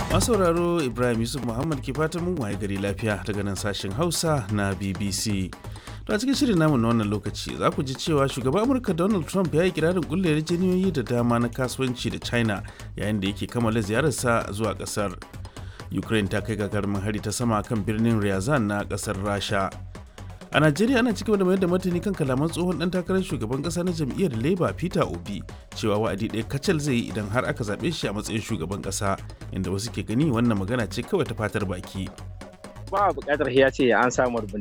masauraro ibrahim yusuf muhammad ke fatan mun waye gari lafiya daga nan sashen hausa na bbc to a cikin shirin namu na wannan lokaci za ku ji cewa shugaban amurka donald trump ya yi kirarin kulle yarjejeniyoyi da dama na kasuwanci da china yayin da yake kammala ziyararsa zuwa kasar ukraine ta kai gagarumin hari ta sama kan birnin ryazan na kasar rasha a najeriya ana cikin da mayar da martani kan kalaman tsohon dan takarar shugaban kasa na jam'iyyar labour peter obi cewa wa'adi ɗaya kacal zai yi idan har aka zaɓe shi a matsayin shugaban kasa inda wasu ke gani wannan magana ce kawai ta fatar baki ba buƙatar ya ce an samu